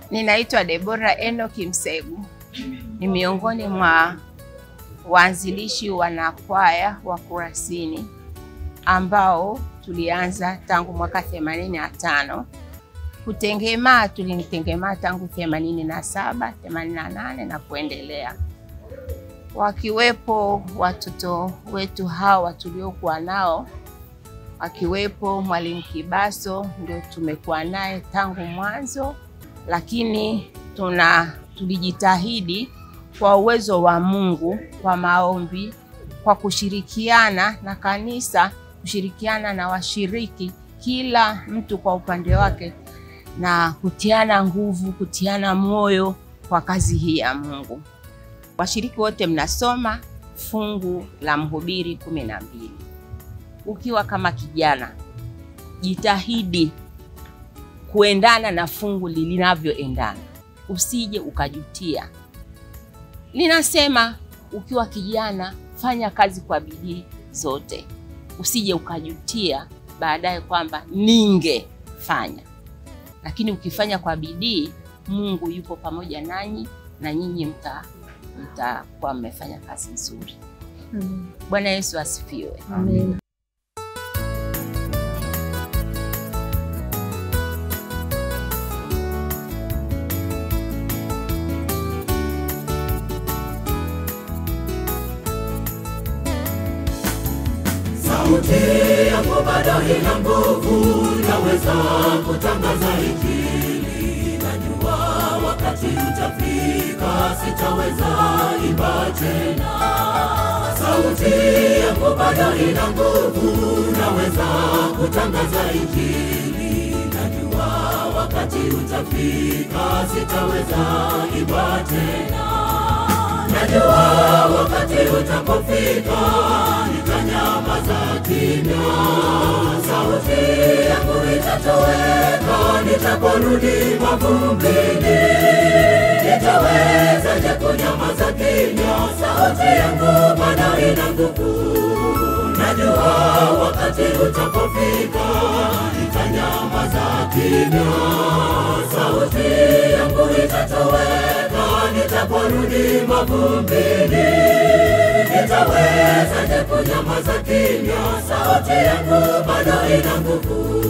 Ninaitwa Debora Enoki Msegu, ni miongoni mwa waanzilishi wanakwaya wa Kurasini ambao tulianza tangu mwaka 85. Kutengemaa tulitengemaa tangu 87, 88 na kuendelea, wakiwepo watoto wetu hawa tuliokuwa nao, akiwepo Mwalimu Kibaso, ndio tumekuwa naye tangu mwanzo lakini tuna tulijitahidi kwa uwezo wa Mungu, kwa maombi, kwa kushirikiana na kanisa, kushirikiana na washiriki, kila mtu kwa upande wake, na kutiana nguvu, kutiana moyo kwa kazi hii ya Mungu. Washiriki wote mnasoma fungu la Mhubiri kumi na mbili. Ukiwa kama kijana, jitahidi kuendana na fungu linavyoendana, usije ukajutia. Linasema ukiwa kijana, fanya kazi kwa bidii zote, usije ukajutia baadaye kwamba ningefanya. Lakini ukifanya kwa bidii, Mungu yupo pamoja nanyi na nyinyi mta mtakuwa mmefanya kazi nzuri. Amen. Bwana Yesu asifiwe. Amen. Sauti yangu bado ina nguvu, naweza kutangaza Injili. Najua wakati utafika, sitaweza imba tena. Sauti yangu bado ina nguvu, naweza kutangaza Injili. Najua wakati utafika, sitaweza imba tena. Najua wakati utapofika, nitanyamaza kimya. Sauti yangu itatoweka, nitaporudi mavumbini. Nitawezaje kunyamaza kimya? Sauti yangu bado ina nguvu. Najua wakati utapofika, nitanyamaza kimya. Sauti yangu itatoweka, nitaporudi mavumbini. Nitawezaje kunyamaza kimya? Sauti yangu bado ina nguvu.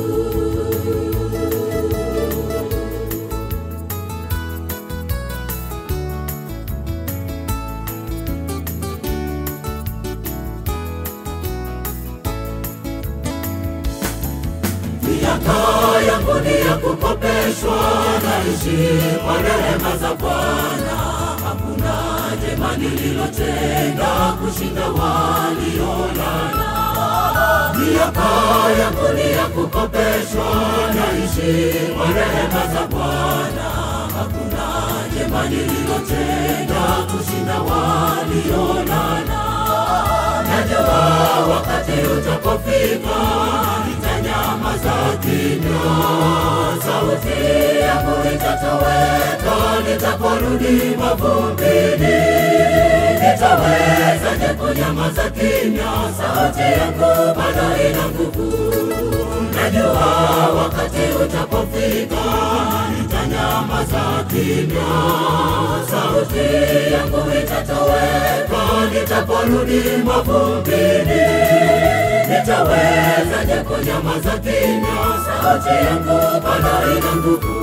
Miaka yangu ni ya kukopeshwa, naishi kwa rehema za Bwana. Hakuna jema nililotenda kushinda waliolala. Miaka yangu ni ya kukopeshwa, naishi kwa rehema za Bwana. Hakuna jema nililotenda kushinda waliolala. Najua wakati utapofika, nitanyamaza kimya. Sauti yangu itatoweka, nitaporudi mavumbini. Nitawezaje kunyamaza kimya? Sauti yangu bado ina nguvu. Najua wakati utapofika, nitanyamaza kimya. Sauti yangu itatoweka, nitaporudi mavumbini. Nitawezaje kunyamaza kimya? Sauti yangu bado ina nguvu.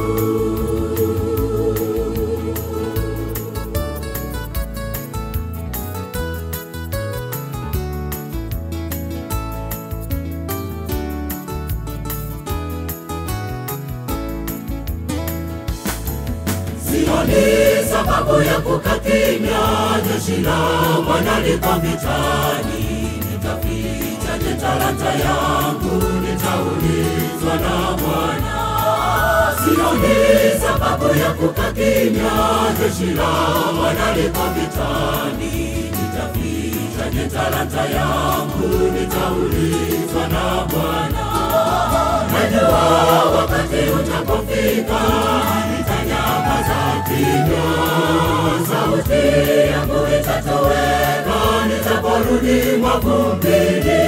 Sioni sababu ya kukaa kimya, jeshi la Bwana liko vitani. Nitafichaje talanta yangu? Nitaulizwa na Bwana. Sioni sababu ya kukaa kimya, jeshi la Bwana liko vitani. Nitafichaje talanta yangu? Nitaulizwa na Bwana. Najua wakati utapofika, nitanyamaza kimya. Sauti yangu itatoweka, nitaporudi mavumbini.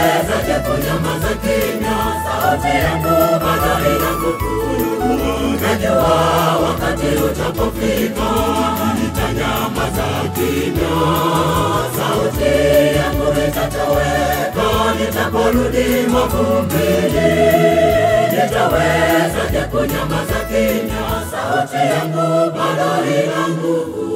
Nitawezaje kunyamaza kimya? Sauti yangu bado ina nguvu. najua wakati utapofika nitanyamaza kimya, sauti yangu itatoweka nitaporudi mavumbini. Nitawezaje kunyamaza kimya? Sauti yangu bado ina nguvu.